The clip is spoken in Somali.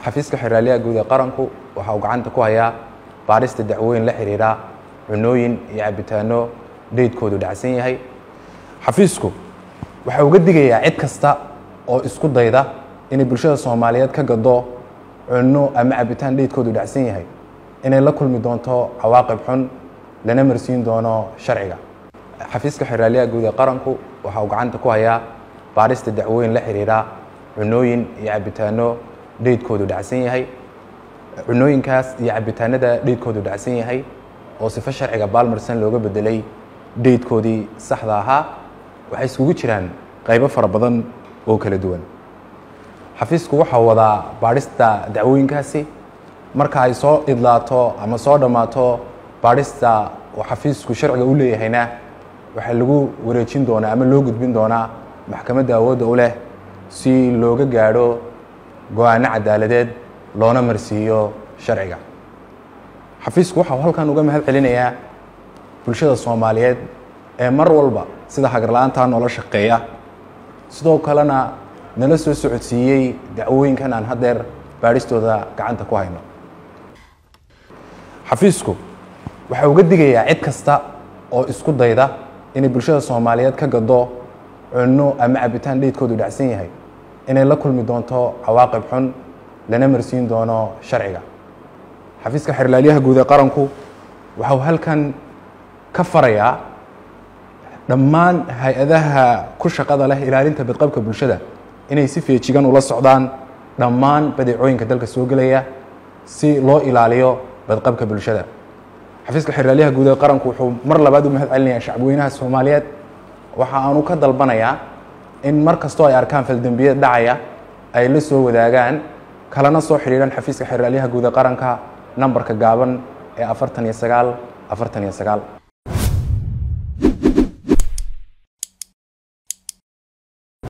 xafiiska xeraalyaha guud ee qaranku waxa uu gacanta ku hayaa baarista dacwooyin la xidhiidha cunooyin iyo cabitaano dheydkoodu dhacsan yahay xafiisku waxa uga digayaa cid kasta oo isku dayda inay bulshada soomaaliyeed ka gado cunno ama cabitaan dheydkoodu dhacsan yahay inay la kulmi doonto cawaaqib xun lana marsiin doono sharciga xafiiska xeraalyaha guud ee qaranku waxa uu gacanta ku hayaa baarista dacwooyin la xidhiidha cunooyin iyo cabitaano dheydkoodu dhacsan yahay cunooyinkaas iyo cabitaanada dheydkoodu dhacsan yahay oo sifo sharciga baalmarsan looga bedelay dheydkoodii saxda ahaa waxay iskugu jiraan qaybo fara badan oo kala duwan xafiisku waxaa wadaa baadhista dacwooyinkaasi marka ay soo idlaato ama soo dhammaato baadhista oo xafiisku sharciga u leeyahayna waxaa lagu wareejin doonaa ama loo gudbin doonaa maxkamadda awoodda u leh si looga gaadho go-aano cadaaladeed loona marsiiyo sharciga xafiisku waxau halkan uga mahad celinayaa bulshada soomaaliyeed ee mar walba sida hagarla-aantaa noola shaqeeya sidoo kalena nala soo socodsiiyey dacwooyinkan aan haddeer baadhistooda gacanta ku hayno xafiisku waxa uga digayaa cid kasta oo isku dayda inay bulshada soomaaliyeed ka gado cunno ama cabitaan dheydkoodu dhacsan yahay inay la kulmi doonto cawaaqib xun lana marsiin doono sharciga xafiiska xerlaalyaha guud ee qaranku waxau halkan ka farayaa dhammaan hay-adaha ku shaqada leh ilaalinta badqabka bulshada inay si feejigan ula socdaan dhammaan badeecooyinka dalka soo gelaya si loo ilaaliyo badqabka bulshada xafiiska xeraalyaha guud ee qaranku wuxuu mar labaad u mahad celinayaa shacbweynaha soomaaliyeed waxa aanu ka dalbanayaa in mar kastoo ay arkaan faldembiyad dhacaya ay la soo wadaagaan kalana soo xidhiidhan xafiiska xeraalyaha guud ee qaranka nambarka gaaban ee afartan iyo sagaal afartan iyo sagaal